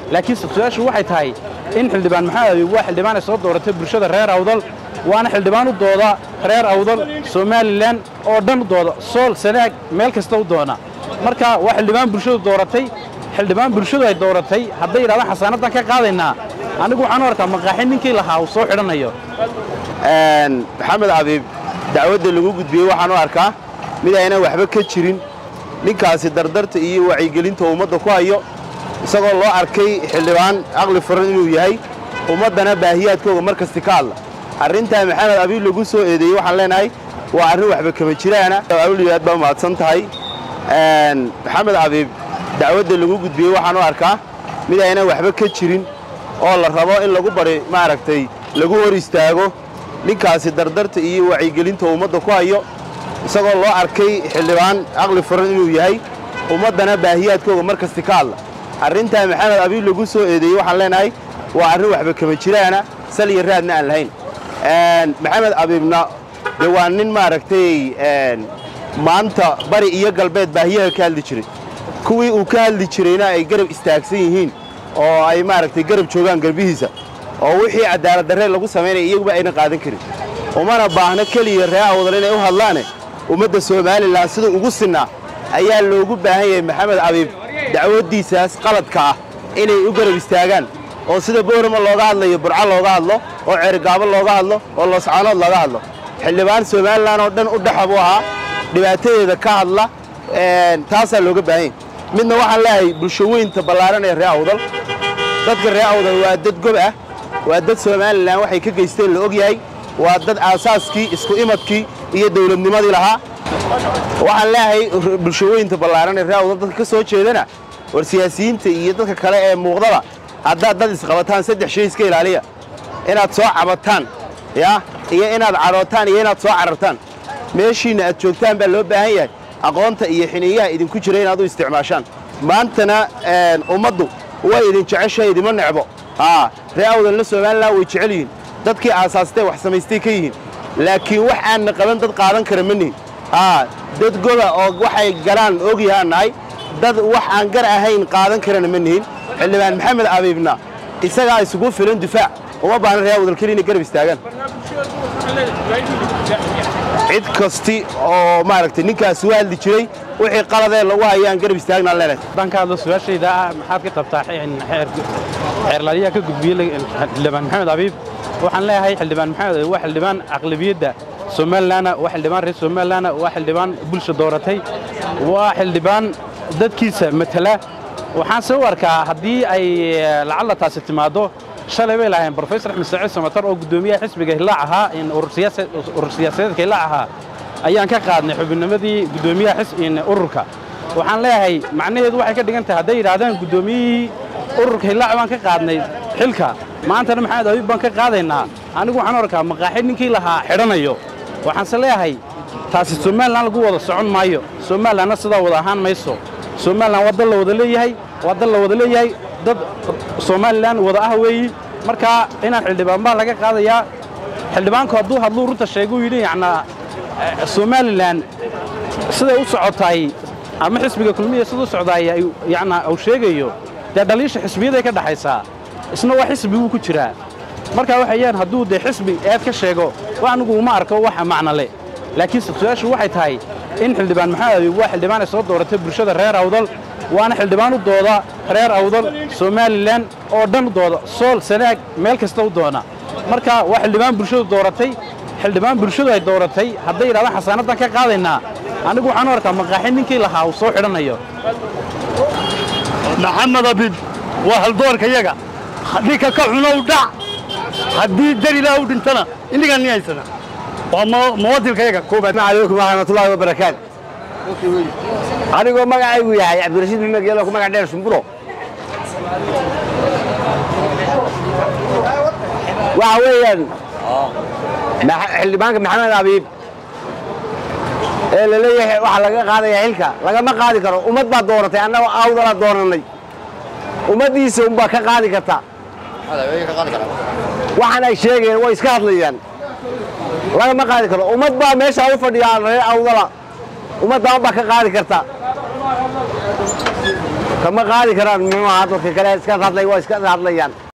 laakiin su-aashu waxay tahay in xildhibaan maxamed abiib waa xildhibaan ay soo dooratay bulshada reer awdal waana xildhibaan u dooda reer awdal somalilan oo dhan u dooda sool sanaag meel kasta u doona marka waa xildhibaan bulshadu dooratay xildhibaan bulshadu ay dooratay hadday yidhahdaan xasaanadan ka qaadaynaa anigu waxaan u arkaa maqaaxin ninkii lahaa uu soo xidhanayo maxamed abiib dacwadda lagu gudbiyey waxaan u arkaa mid aynan waxba ka jirin ninkaasi dardarta iyo wacyigelinta ummadda ku hayo isagoo loo arkay xildhibaan aqli furan inuu yahay ummaddana baahiyaadkooga mar kasti ka hadla arrintaa maxamed abiib lagu soo eedeeyey waxaan leenahay waa arrin waxba kama jiraana awliyaad baa mahadsan tahay maxamed abiib dacwadda lagu gudbiyey waxaan u arkaa mid aynan waxba ka jirin oo la rabo in lagu bari maaragtay lagu hor istaago ninkaasi dardarta iyo wacyigelinta ummadda ku hayo isagoo loo arkay xildhibaan aqli furan inuu yahay ummaddana baahiyaadkooga mar kasti ka hadla arrintaa maxamed abiib lagu soo eedeeyey waxaan leenahay waa arrin waxba kama jiraana sal iyo raadna aan lahayn maxamed abiibna dee waa nin maaragtay maanta bari iyo galbeed baahiyaha ka hadli jiray kuwii uu ka hadli jirayna ay garab istaagsan yihiin oo ay maaragtay garab joogaan garbihiisa oo wixii cadaalad darree lagu samaynaya iyaguba aynan qaadan karin umana baahno keliya ree awdal inay u hadlaane ummadda somalilan sida ugu sinnaa ayaa loogu baahan yahay maxamed abiib dacwaddiisaas qaladka ah inay u garab istaagaan oo sida boorama looga hadlayo burco looga hadlo oo ceerigaabo looga hadlo oo looscaanood looga hadlo xildhibaan somalilan oo dhan u dhexa buu ahaa dhibaatadeeda ka hadla taasaa looga baahan yahy midna waxaan leeyahay bulsho weynta ballaaran ee ree awdal dadka ree awdal waa dad gob ah waa dad somalilan waxay ka geysteen la og yahay waa dad aasaaskii isku imadkii iyo dawladnimadii lahaa waxaan leeyahay bulshaweynta ballaaran ee ree awdal dadka ka soo jeedana war siyaasiyiinta iyo dadka kale ee muuqdaba haddaad dad isqabataan saddex shay iska ilaaliya inaad soo cabataan ya iyo inaad cadhootaan iyo inaad soo carartaan meeshiinna aad joogtaan baa loo baahan yahay aqoonta iyo xiniyaha idinku jira inaad u isticmaashaan maantana ummaddu way idin jeceshahay idima necbo ree awdalna somalilan way jecel yihiin dadkii aasaastee wax samaystay ka yihiin laakiin wax aanna qaban dad qaadan kara ma nihin dad goba oo waxay galaan ogyahaan nahay dad wax aan gar ahayn qaadan karana ma nihin xildhibaan maxamed abiibna isagaa isugu filan difaac uma baahna ree awdal keliya inay garab istaagaan cid kasti oo maaragtay ninkaas u hadli jiray wixii qaladee lagu hayaan garab istaagnaan leenahay haddaan ka hadlo su-aashayda ah maxaad ka qabtaa xeerlaaliyaha ka gudbiyey xildhibaan maxamed abiib waxaan leeyahay xildhibaan maxamed abiib waa xildhibaan aqlabiyadda somalilanna waa xildhibaan reer somalilanna waa xildhibaan bulsha dooratay waa xildhibaan dadkiisa matala waxaan se u arkaa haddii ay lacalla taasi timaaddo shalay bay lahayn brofesor axmed saciid samatar oo guddoomiyaha xisbiga hillaac ahaa urur siyaasadeedka hillaac ahaa ayaan ka qaadnay xubinnimadii guddoomiyaha ururka waxaan leeyahay macnaheedu waxay ka dhigan tahay hadday yidhaahdaan guddoomiyihii ururka hillaac baan ka qaadnay xilka maantana maxamed abiib baan ka qaadaynaa anigu waxaan arkaa maqaaxi ninkii lahaa xidhanayo waxaanse leeyahay taasi somalilan lagu wada socon maayo somalilanna sidaa wada ahaan mayso somalilan waa dal la wada leeyahay waa dal la wada leeyahay dad somalilan wada ah weeyi markaa inaan xildhibaan baa laga qaadayaa xildhibaanku hadduu hadluu runta sheeguu yidhi yacnaa somalilan siday u socotaay ama xisbiga kulmiya sida u socdaay yacnaa uu sheegayo dee dhaliisha xisbiyaday ka dhaxaysaa isna waa xisbiguu ku jiraa markaa waxayaan hadduu dee xisbi eed ka sheego wax anigu uma arko waxa macno leh laakiin su-aashu waxay tahay in xildhibaan maxamed abiib waa xildhibaan ay soo dooratay bulshada reer awdal waana xildhibaan u dooda reer awdal somalilan oo dhan u dooda sool sanaag meel kasta u doona marka waa xildhibaan bulshadu dooratay xildhibaan bulshadu ay dooratay hadday yidhahdaan xasaanadan ka qaadaynaa anigu waxaan u arkaa maqaaxin ninkii lahaa uu soo xidhanayo maxamed abiib waa haldoorka yaga ninka ka xunow dhac haddii darilaa u dhintana innigaan ni haysana waa muwadilka yaga koobaad calaykum waraxmatullaahi wabarakaatu anigoo magacaygu yahay cabdirashiid maxmed geelo ku magac dheer shumburo waxa weeyaan xildhibaanka maxamed abiib ee la leeyahay waxaa laga qaadaya xilka lagama qaadi karo ummad baa dooratay annagoo awdala doonanay ummaddiisa unbaa ka qaadi karta waxaan ay sheegayeen way iska hadlayaan lagama qaadi karo ummad baa meesha u fadhiyaa reer awdala ummaddan baa ka qaadi karta kama qaadi karaan muxuu ahaa dadka kale iska hadlay waa iska hadlayaan